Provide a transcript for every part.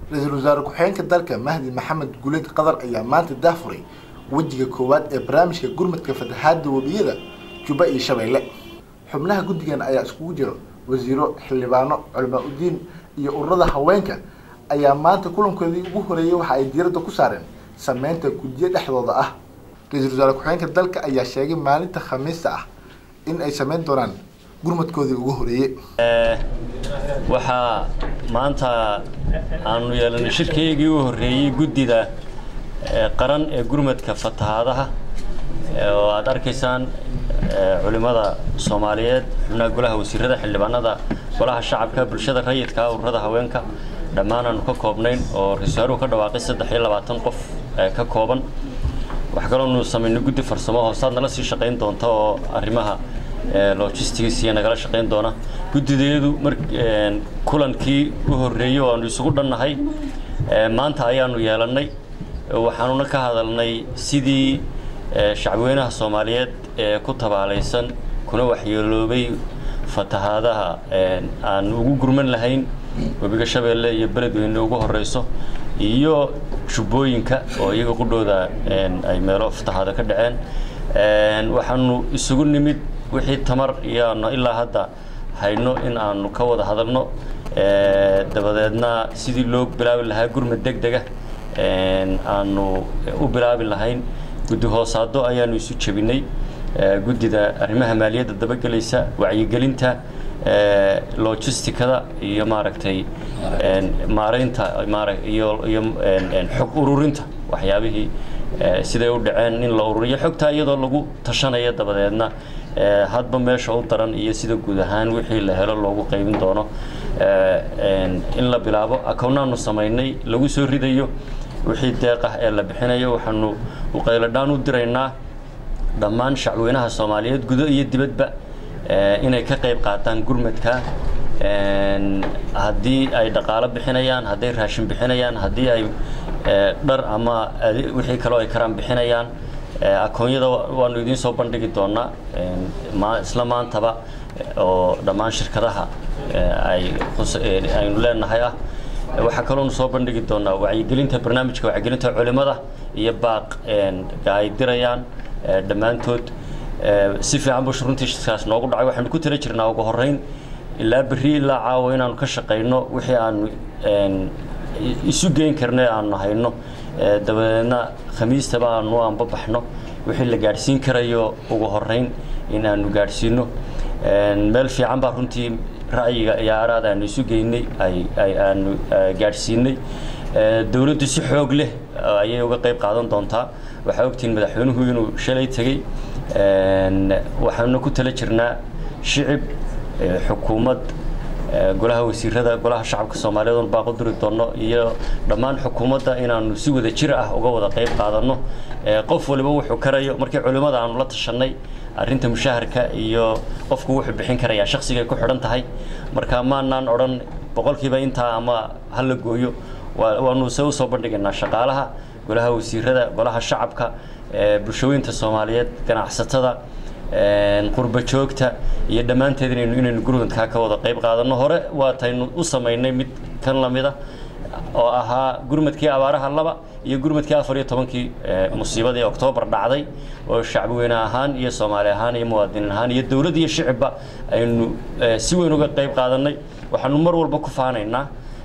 ra-iisul wasaare ku-xigeenka dalka mahdi maxamed guleed qadar ayaa maanta daafuray wejiga koowaad ee barnaamijka gurmadka fatahaada webiyada jubba iyo shabeelle xubnaha guddigan ayaa iskugu jira wasiiro xildhibaano culamaa udiin iyo ururada haweenka ayaa maanta kulankoodii ugu horeeyay waxa ay diiradda ku saareen sameynta guddiyo dhexdooda ah ra-iisul wasaare ku-xigeenka dalka ayaa sheegay maalinta khamiista ah in ay sameyn doonaan gurmadkoodii ugu horeeyey waxaa maanta aanu yeelanay shirkaygii u horreeyey guddida qaran ee gurmadka fatahaadaha oo aad arkaysaan culimmada soomaaliyeed xubnaha golaha wasiirada xildhibaanada golaha shacabka bulshada rayidka ururada haweenka dhammaan aanu ka koobnayn oo ra-isul wasaaruhu ka dhawaaqay saddex iyo labaatan qof ka kooban waxaa kaloonu samaynay guddi farsamo hoosaad nala sii shaqayn doonta oo arrimaha logistics iyo nagala shaqayn doona guddideedu mar kulankii u horreeyey oo aanu isugu dhannahay maanta ayaanu yeelannay waxaanuna ka hadalnay sidii shacbweynaha soomaaliyeed ee ku tabaalaysan kuna waxyeeloobay fatahaadaha aan ugu gurman lahayn webiga shabeelle iyo beledweyne ugu horeyso iyo jubbooyinka oo iyaga qudhooda ay meelo fatahaada ka dhaceen waxaanu isugu nimid wixii tamar iyoaanu ilaa hadda hayno in aanu ka wada hadalno dabadeedna sidii loo bilaabi lahaa gurmad deg dega aanu u bilaabi lahayn guddi hoosaado ayaanu isu jebinay guddida arrimaha maaliyadda dabagelaysa wacyigelinta logisticada iyo maaragtay maaraynta iyo iyo xog ururinta waxyaabihii siday u dhaceen in la ururiyo xogtaa iyadoo lagu tashanaya dabadeedna hadba meesha u daran iyo sida guud ahaan wixii la helo loogu qaybin doono in la bilaabo akownaanu samaynay lagu soo ridayo wixii deeq ah ee la bixinayo waxaanu uqayladhaan u diraynaa dhammaan shacweynaha soomaaliyeed gudo iyo dibadba inay ka qayb qaataan gurmadka haddii ay dhaqaalo bixinayaan hadday raashin bixinayaan haddii ay dhar ama wixii kaloo ay karaan bixinayaan akoonyada waanu idiin soo bandhigi doonaa isla maantaba oo dhammaan shirkadaha ay aynu leenahay ah waxaa kaloonu soo bandhigi doonaa wacyigelinta barnaamijka wacyigelinta culimada iyo baaq ay dirayaan dhammaantood si fiican bush runtii shirkaas noogu dhacay waxaanu ku tala jirnaa ugu horreyn ilaa berri ilaa caawa inaanu ka shaqayno wixii aanu isu geyn karno ee aanu hayno dabadeedna khamiistaba aanu anbabaxno wixii la gaadhsiin karayo ugu horreyn in aanu gaadhsiino meel fiican baa runtii ra'yiga iyo araad aanu isu geynay ay aanu gaadhsiinay dowladdu si xoog leh ayay uga qayb qaadan doontaa waxaa ogtihiin madaxweynuhu inuu shalay tegey waxaanuna ku tala jirnaa shicib xukuumad golaha wasiirada golaha shacabka soomaaliyeed oon baaqo duri doonno iyo dhammaan xukuumadda inaanu si wada jir ah uga wada qayb qaadanno qof waliba wuxuu karayo markii culimmada aanu la tashanay arrinta mushaharka iyo qofku wuxuu bixin karayaa shakhsigay ku xidhan tahay marka maanaan odhan boqolkiiba intaa ama ha la gooyo waanu se usoo bandhigaynaa shaqaalaha golaha wasiirada golaha shacabka bulshooyinta soomaaliyeed ganacsatada qurba joogta iyo dhammaanteed inaynu inaynu gurmadkaa ka wada qayb qaadanno hore waataynu u samaynay mid kan lamida oo ahaa gurmadkii abaaraha laba iyo gurmadkii afar iyo tobankii musiibadii oktoobar dhacday oo shacbweyne ahaan iyo soomaali ahaan iyo muwaadiniin ahaan iyo dowladd iyo shicibba aynu si weyn uga qayb qaadanay waxaanu mar walba ku faanaynaa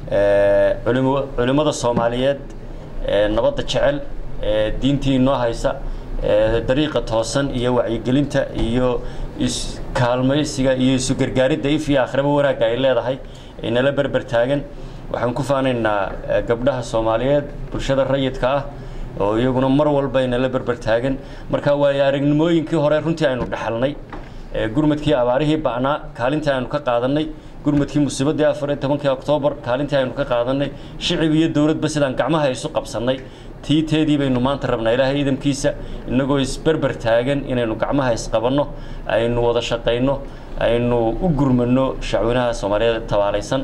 culimmada soomaaliyeed nabadda jecel diintii inoo haysa dariiqa toosan iyo wacyigelinta iyo iskaalmaysiga iyo isu gargaaridda if iyo akhraba wanaagga ay leedahay nala berber taagan waxaan ku faanaynaa gabdhaha soomaaliyeed bulshada rayidka ah oo iyaguna mar walba inala berber taagan marka waayo aragnimooyinkii hore runtii aynu dhaxalnay gurmadkii abaarihii ba'naa kaalintii aynu ka qaadanay gurmadkii musiibadii afar iyo tobankii oktoobar kaalintii aynu ka qaadanay shicib iyo dowladba sidaan gacmaha isu qabsannay tiiteedii baynu maanta rabnaa ilaahay idamkiisa innagoo isberber taagan inaynu gacmaha isqabanno aynu wada shaqayno aynu u gurmanno shacweynaha soomaaliyeed tabaalaysan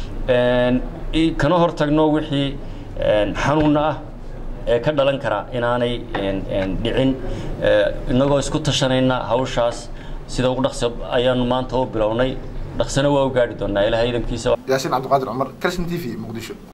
kana hortagno wixii xanuunna ah ee ka dhalan kara inaanay dhicin innagoo isku tashanayna hawshaas sida ugu dhaqsi ayaanu maanta u bilownay dhaqsana waa u gaadhi doonaa ilaahay idamkiisa yaasiin cabdiqaadir cumar kalshin t v muqdisho